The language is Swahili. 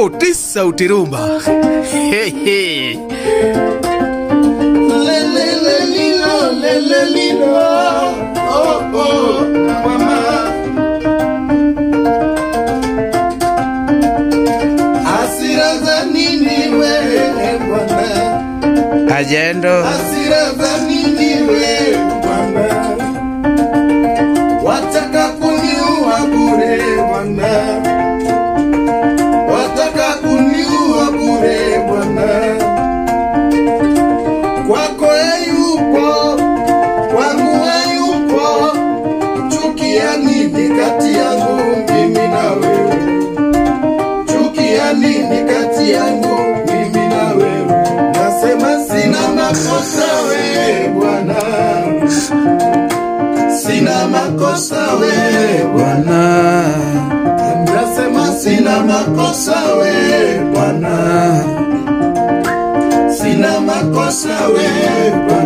sauti sauti rumba hey, hey. Lelelelilo, lelelilo, oh, oh, mama. Hasira za nini wewe bwana? ajendo Hasira za nini wewe bwana? Wataka kuniua bure bwana, wataka kuniua bure bwana kwako hayupo, kwangu hayupo. Chukia nini kati yangu mimi na wewe? Chukia nini kati yangu mimi na wewe? Nasema sina makosa wewe Bwana, sina makosa wewe Bwana, nasema sina makosa wewe Bwana sina makosa wewe Bwana.